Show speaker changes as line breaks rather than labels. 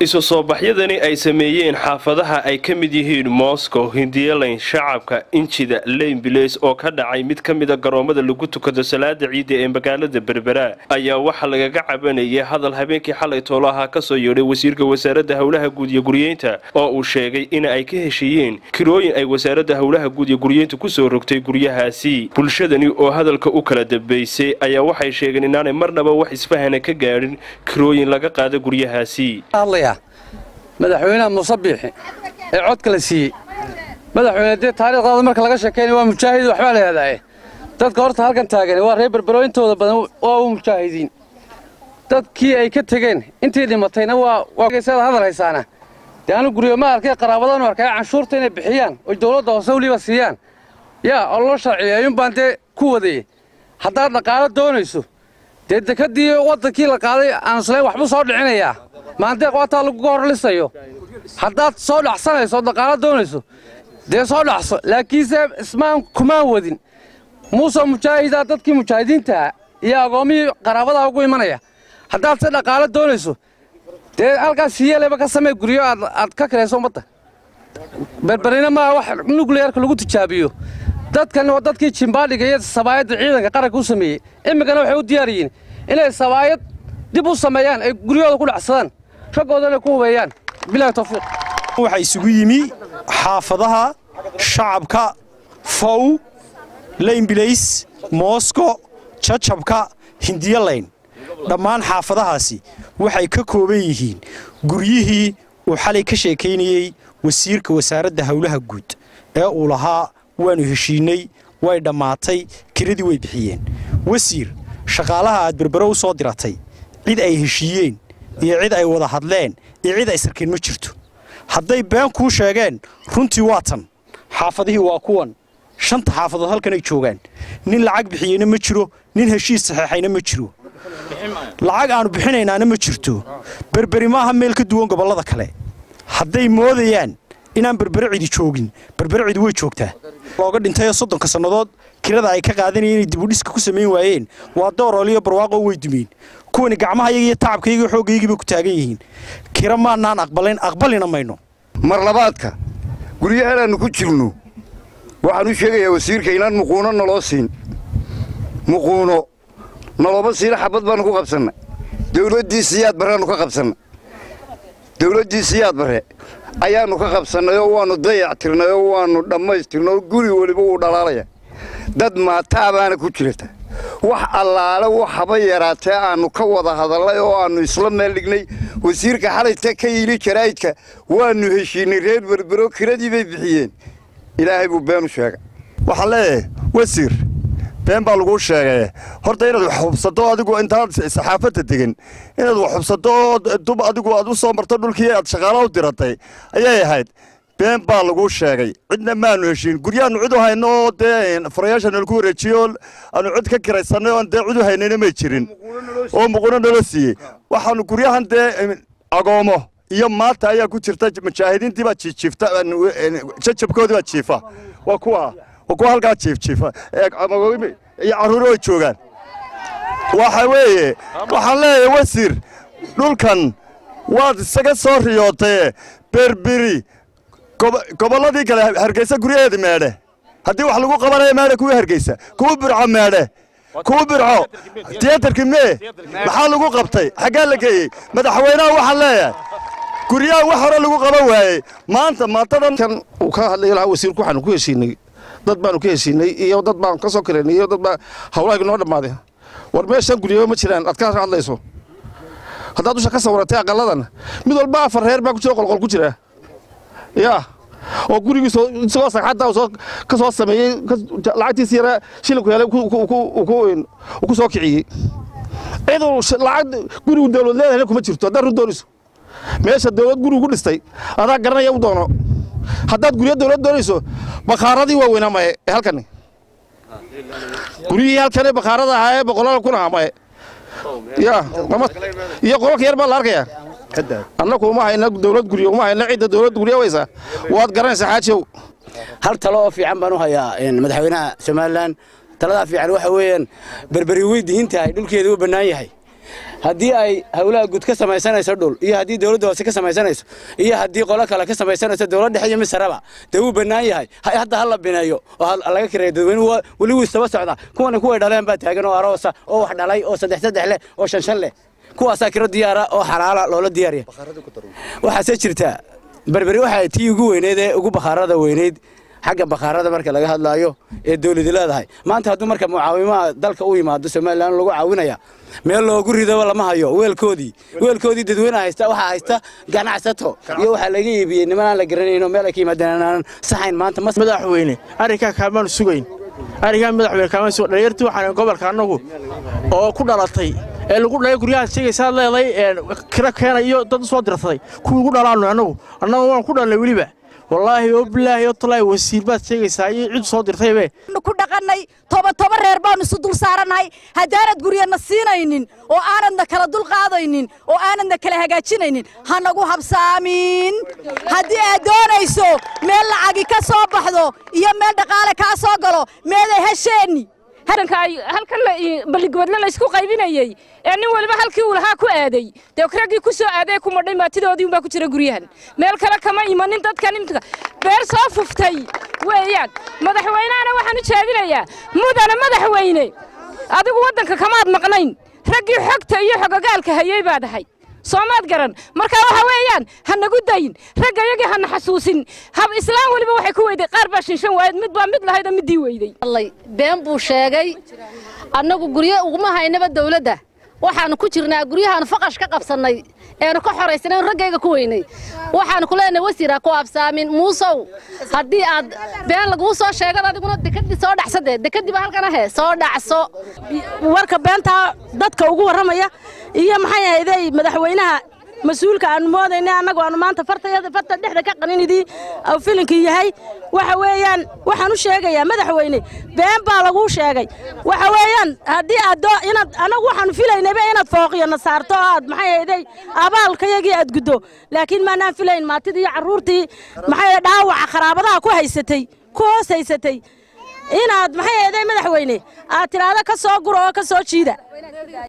isu soo baxyadani ay sameeyeen xaafadaha ay ka mid yihiin moscow hindiyalayn shacabka injida leynbileys oo ka dhacay mid ka mida garoomada lagu tukado salaada ciidda ee magaalada berbera ayaa waxaa lagaga cabanayay hadal habeenkii xalay toolo ahaa kasoo yeedhay wasiirka wasaaradda howlaha guud iyo guryeynta oo uu sheegay in ay ka heshiiyeen kirooyin ay wasaaradda howlaha guud iyo guryeynta kusoo rogtay guryahaasi bulshadani oo hadalka u kala dambeysay ayaa waxay sheegeen inaanay marnaba wax isfahana ka gaadhin kirooyin laga qaada guryahaasi
madaxweynaha muuse biixi ee codka la siiyey madaxweyne dee taariikhdaada marka laga sheekaynaya waa mujaahid waxbaa la hadaaye dadka horta halkan taagan waa reer berbero intooda badan waa u mujaahidiin dadkii ay ka tegeen intii dhimatayna waasaad hadal haysaana dee anu guryo ma arkay qaraabadan arkay canshuurta inay bixiyaan oy dawladda hoose weliba siiyaan yaa oo loo sharciyo ayuun baan dee ku wadayey haddaad dhaqaalo doonayso dee dekadii waddankii la qaaday aansulayn waxbuu soo dhicinayaa maandeeq waataa laguga horlisayo haddaad soo dhacsanayso oo dhaqaalo doonayso dee soo dhacso laakiinse ismaan kumaan wadin muuse mujaahidaa dadkii mujaahidiintaha iyo agoomihii qaraabadaa ugu imanaya haddaad se dhaqaalo doonayso dee halkaas siyeeleba ka samee guryo aad ka kirayso ummadda berberina maaha wax nukliyeerka lagu tijaabiyo dadkan waa dadkii jimbaadhiga iyo sabaayadda ciidanka qaranka u sameeyey iminkana waxay u diyaar yihiin inay sabaayad dib u sameeyaan ay guryahooda ku dhacsadaan raggoodana ku hubeeyaan bilahi tawfiiq
waxaa isugu yimi xaafadaha shacabka fow leynbilays moosko jajabka hindiyalayn dhammaan xaafadahaasi waxay ka kooban yihiin guryihii uu xalay ka sheekaynayey wasiirka wasaaradda howlaha guud ee uu lahaa waannu heshiinnay way dhammaatay kiradii way bixiyeen wasiir shaqaalaha aad berbero u soo diratay cid ay heshiiyeen iyo cid ay wada hadleen iyo cid ay sarkeen ma jirto hadday been kuu sheegeen runtii waa tan xaafadihii waa kuwan shanta xaafadood halkanay joogaan nin lacag bixiyeyna ma jiro nin heshiis saxeexayna ma jiro lacag aannu bixinaynaana ma jirto berberi maaha meel ka duwan gobollada kale hadday moodayaan inaan berbere cidi joogin berbere cidi way joogtaa looga dhintayoo soddonka sannadood kirada ay ka qaadanayeen inay dibudhiska ku samayn waayeen waa doorooliyo barwaaqoo way dumeen kuwani gacmahayaga iyo tacabkayga xoogaygiiba ku taagan yihiin kira maannaan aqbalayn aqbalina mayno
mar labaadka guryahaanaannu ku jirno waxaan u sheegayaa wasiirka inaan muquuno naloo siin muquuno nalooba siina xabad baannu ku qabsanna dawladdii siyaad barreannu ka qabsanna dawladdii siyaad barre ayaannu ka qabsannay oo waannu dayac tirnay oo waannu dhammaystirnay oo guri weliba wuu dhalaalaya dad maataabaana ku jirata wax allaale waxaba yaraatee aannu ka wada hadallay oo aannu isla meel dhignay wasiirka xalayta ka yili jaraa'idka waannu heshiinnay reer berbero kiradii bay bixiyeen ilaahay buu beenu sheega
waxaan leeyahay wasiir been baa laguu sheegay horta inaad wax xubsato adigu intaad saxaafadda degan inaad wax xubsato oo dub adigu aad u soo marto dhulkii aad shaqaalo u diratay ayay ahayd been baa laguu sheegay cidna maanu heshiin guryaannu cid u hayno oo dee furayaasha nalagu wareejiyo aanu cid ka kiraysanay oon dee cid u haynayna may jirin oo muquno nala siiyey waxaanu guryahan dee agoomo iyo maanta ayaa ku jirta mujaahidiintii baa jiifta jajabkoodii baa jiifa waa kuwa waa kuwa halkaa jiifjiifa iyo carruuro ay joogaan waxa weeye waxaan leeyahay wasiir dhulkan waad isaga soo riyootay berberi gobolladii kale hargeysa guryaheeda meedhe haddii wax lagu qabanaya meedhe kuwii hargeysa kuwa birco meedhe kuwa birco tiyatarki mee maxaa lagu qabtay xaggaa la geeyey madaxweynaha waxaan leeyahay guryaha wax hore lagu qaban waayey maanta maantadan
kan uu ka hadlay lahaa wasiirku waxaanu ku heshiinay dad baanu ka heshiinay iyo dad baan ka soo karaynay iyo dad baa hawlahaagi noo dhammaaday war meeshan guryaba ma jiraan aad ka hadlayso haddaad dusha ka sawiratay aqalladan mid walba afar reer baa ku jira qolqol ku jira yaa oo gurigiis isagoo sagxadda soo ka soo sameeyey lacagtiisi yara shilinku helay ku soo kiciyey ciduu lacag gurigu dawlad leedahayna kuma jirto haddaad run doonayso meesha dawlad gurigu dhistay adaa garanaya u doono haddaad guryo dawlad doonayso bakhaaradii waa weynaa maye ee halkani guryihii halkani bakhaarada ahaa ee boqolaal kun ahaa maye ya iyo qololka yar baa la arkayaa annaku uma hayna dawlad guryo uma hayna cidda dawlad guryo waysa waad garanaysaa xaajow
hal talo oo fiican baan u hayaa madaxweynaha somalilan taladaa fiican waxa weeyaan berberi way dihin tahay dhulkeeda u bannaan yahay haddii ay howlaha guud ka samaysanayso dhul iyo haddii dowladda hoose ka samaysanayso iyo haddii qolo kale ka samaysanayso dowlad dhexe iyo misaraba dee wuu bannaan yahay hadda ha la bineeyo oo laga kireeyo dadweynuhu weli wuu istaba socdaa kuwani kuway dhaleen baa taagan oo aroosa oo wax dhalay oo saddex saddex leh oo shan shan leh kuwaasaa kiro diyaara oo xalaala loola diyaariya waxaase jirtaa berberi waxay tii ugu weyneyd ee ugu bakhaarada weyneyd xagga bakhaarada marka laga hadlaayo ee dawladi leedahay maanta hadduu marka mucaawimaha dalka u yimaado somalilan lagu caawinaya meel loogu ridaba lama hayo weelkoodii weelkoodii dadweyne haysta waxaa haysta ganacsato iyo waxaa laga iibiyey niman aan la garanayno meel ay ka yimaadeen aan saxayn maanta
madaxweyne arrinkaa kaamaanu sugayn arrinkaa madaxweyne kaamaan sugayn dhalinyartii waxaan gobolka annagu oo ku dhalatay ee lagu dhalay guryahaad sheegaysaad leeday kira keena iyo dad soo dirsaday kuwii ugu dhalaanno annagu annagu waan ku dhalnay weliba wallaahi oo bilaahi oo talaahi wasiir baad sheegaysaa iyo cid soo dirtaybe
ku dhaqannay toba toba reer baanu isu dul saarannahay haddaanad guryana siinaynin oo aanadna kala dul qaadaynin oo aanadna kala hagaajinaynin ha nagu habsaamin haddii aad doonayso meel lacagi ka soo baxdo iyo meel dhaqaale kaa soo galo meeday hesheenni
halkan balligoodle laysku qaybinayey ee nin waliba halkii uu lahaa ku aaday dee raggii ku soo aaday ku madhay maatidoodii unbaa ku jira guryahan meel kale kama imanin dadkan imika beer soo fuftay weeyaan madaxweynehana waxaan u jeedinayaa mudana madaxweyne adigu waddanka kamaad maqnayn raggii xogta iyo xogogaalka hayey baad ahay soomaad garan markaa waxa weeyaan ha nagu dayin ragga yagii hana xasuusin hab islaan weliba waxay ku weyday qaar baa shinshan waayed mid baa mid lahayd oo middii weyday
been buu sheegay annagu guryo uguma haynaba dawladda waxaanu ku jirnaa guryahaanu faqash ka qabsannay eenu ka xoraysana raggayga ku weynay waxaanu ku leenahay wasiira ku absaamin muusow haddii aad been laguu soo sheegad adiguna dekadii soo dhacsade dekadii baa halkan ahe soo dhacso
warka beentaa dadka ugu warramaya iyo maxay ahayday madaxweynaha mas-uulka aanu moodaynay annagu aanu maanta fartayada farta dhexda ka qaninidii filinkii yahay waxa weeyaan waxaan u sheegayaa madaxweyne been baa laguu sheegay waxa weeyaan haddii aad inaad annagu waxaanu filaynayba inaad fooqiyana saarto oo aad maxay ahayday abaalkayagii aad guddo laakiin maanaan filayn maatidii iyo carruurtii maxay dhaawaca qaraabadaha ku haysatay ku hoos haysatay inaad maxay ahayday madaxweyne aad tidhaahdo ka soo guro oo ka soo jiida